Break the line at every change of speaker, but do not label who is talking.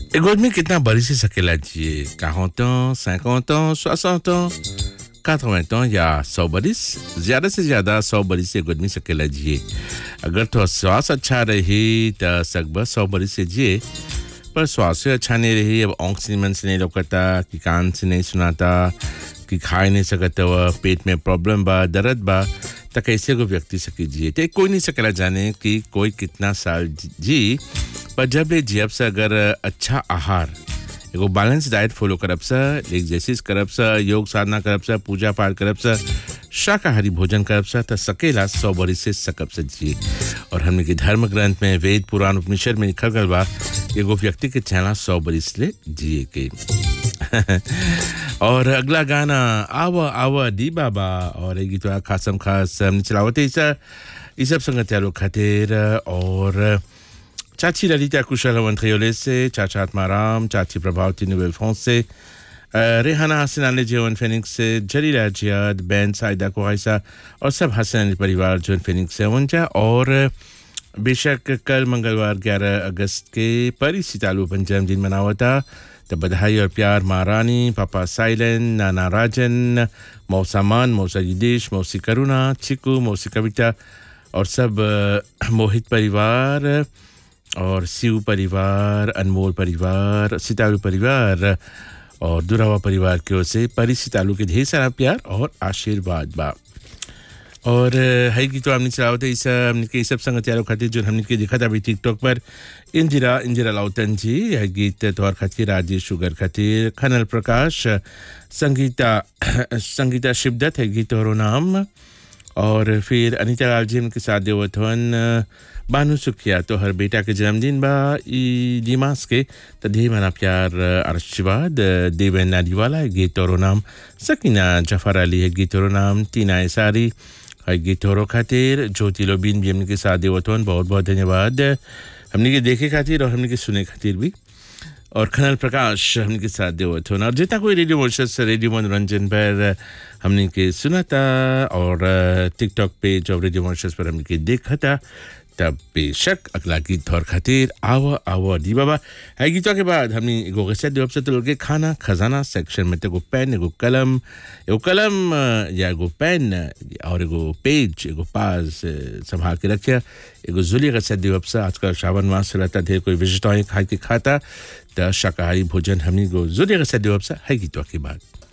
एगो आदमी कितना बड़ी से सकेला जिए quarante ans, 50 ans, 60 ans, 80 ans या 100 बरिस ज्यादा से ज्यादा 100 बरिस से एगो आदमी सकेला जिए अगर तो स्वास्थ्य अच्छा रही त सकबा 100 बरिस से जिए पर स्वास्थ्य अच्छा नहीं रही अब आँख से मन से नहीं लौकता कि कान से नहीं सुनाता कि खा नहीं सकता हुआ पेट में प्रॉब्लम बा दर्द बा त कैसे को व्यक्ति सके जिए तो कोई नहीं सकेला जाने कि कोई कितना साल जी पर जब ले जियब से अगर अच्छा आहार एगो बैलेंस डाइट फॉलो करब सा एक्सरसाइज करब सा योग साधना करब सा पूजा पाठ करब सा शाकाहारी भोजन करब सा त सकेला सौ बरी से सकब से जिए और हमने के धर्म ग्रंथ में वेद पुराण उपनिषद में लिखल गल बा एगो व्यक्ति के चेहरा सौ बरिस ले जिए के और अगला गाना आवा आवा दी बाबा और एक गीत खासम खास हमने चलावते इसा ये सब संगत खातिर और चाची ललिता कुशल मंत्रियोले से चाचा आत्माराम चाची प्रभावती नोबेल फ्रांस से रेहाना हसन अली जीवन फेनिक्स से जलीला जियाद बैन साइदा कुहाइसा और सब हसन अली परिवार जोन फेनिक्स से उनजा और बेशक कल मंगलवार 11 अगस्त के परी सितालू पंचम दिन मनावा था तो बधाई और प्यार महारानी पापा साइलन नाना राजन मौसा मान मौसा युदेश मौसी करुणा चिकू मौसी कविता और सब मोहित परिवार और शिव परिवार अनमोल परिवार सितारू परिवार और दुरावा परिवार की ओर से परी सितालू के ढेर सारा प्यार और आशीर्वाद बा और है कि तो हमने चलावते इस हमने के सब संगत यारों खातिर जो हमने के देखा था अभी टिकटॉक पर इंदिरा इंदिरा लाउतन जी यह गीत तौर खातिर राजेश शुगर खातिर खनल प्रकाश संगीता संगीता शिवदत्त है गीत और नाम और फिर अनिता लाल जी के साथ देवथवन बानू सुखिया तो हर बेटा के जन्मदिन बा ई दिमास के तो ढेर मना प्यार आशीर्वाद देवेन नारीवाला गीत और नाम सकीना जफर अली है गीत और नाम टीना सारी है गीत और खातिर ज्योति लोबिन भी हमने के साथ देवथवन बहुत बहुत धन्यवाद हमने के देखे खातिर और हमने के सुने खातिर भी और खनल प्रकाश हमने के साथ देवथवन और जितना कोई रेडियो मोर्शस रेडियो मनोरंजन पर हमने के सुना था और टिकटॉक पेज और रेडियो मोर्शस पर हमने के देखा था तब बेशक अगला गीत और खातिर आवा आवा दी बाबा है गीतों के बाद हमने एगो गसत देव से तो के खाना खजाना सेक्शन में एगो पेन एगो कलम एगो कलम या एगो पेन और एगो पेज एगो पास संभाल के रखिया एगो जुली गसत देव से आजकल श्रावण मास रहता ढेर कोई विजिट खा के खाता तो शाकाहारी भोजन हमने एगो जुली गसत देव से है गीतों के बाद